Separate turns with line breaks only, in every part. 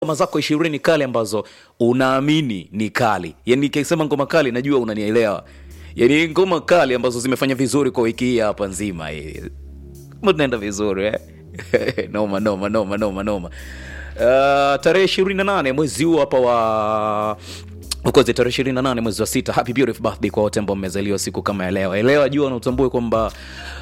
ngoma zako ishirini kali ambazo unaamini ni kali yani nikisema ngoma kali najua unanielewa yani ngoma kali ambazo zimefanya vizuri kwa wiki hii hapa nzima hii Kama tunaenda vizuri eh? noma noma noma noma noma uh, tarehe ishirini na nane mwezi huu hapa wa ukozi tarehe ishirini na nane mwezi wa sita happy beautiful birthday kwa wote ambao mmezaliwa siku kama ya leo elewa jua na utambue kwamba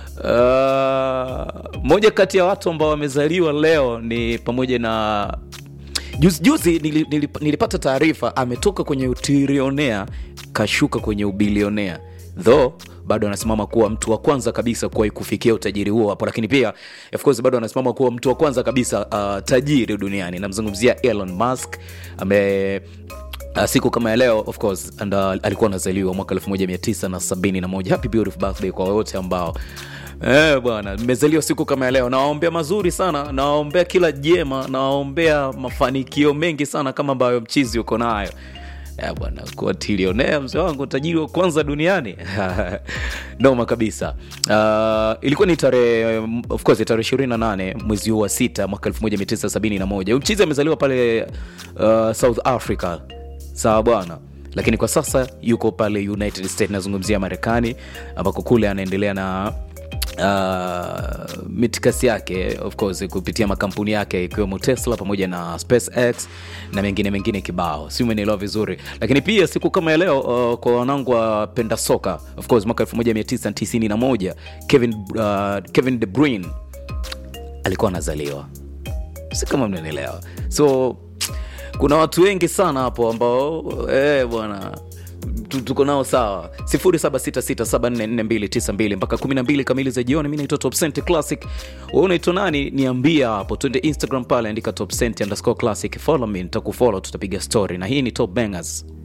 uh, moja kati ya watu ambao wamezaliwa leo ni pamoja na juzi, juzi nili, nili, nilipata taarifa ametoka kwenye utirionea kashuka kwenye ubilionea though bado anasimama kuwa mtu wa kwanza kabisa kuwahi kufikia utajiri huo hapo lakini pia of course bado anasimama kuwa mtu wa kwanza kabisa uh, tajiri duniani namzungumzia elon musk ame Uh, siku kama ya leo of course and, uh, alikuwa anazaliwa mwaka 1971 happy beautiful birthday kwa wote ambao Eh, bwana mmezaliwa siku kama ya leo nawaombea mazuri sana nawaombea kila jema nawaombea mafanikio mengi sana kama ambayo mchizi uko nayo Eh, bwana kuwa tilionea mzee wangu tajiri wa kwanza duniani noma kabisa uh, ilikuwa ni tarehe of course tarehe 28 mwezi huu wa sita mwaka 1971 Huyu mchizi amezaliwa pale uh, south africa sawa bwana lakini kwa sasa yuko pale united states nazungumzia marekani ambako kule anaendelea na uh, mitikasi yake of course kupitia makampuni yake ikiwemo tesla pamoja na spacex na mengine mengine kibao si umenielewa vizuri lakini pia siku kama ya leo uh, kwa wanangu wapenda soka of course mwaka 1991 kevin, uh, kevin de bruyne alikuwa anazaliwa si kama mnanielewa so kuna watu wengi sana hapo ambao eh, bwana tu- tuko nao sawa 0766744292 mpaka 12 kamili za jioni mi naitwa topcent classic we unaitwa nani niambia hapo twende instagram pale andika topcent underscore classic follow me nitakufollow tutapiga story na hii ni top bangers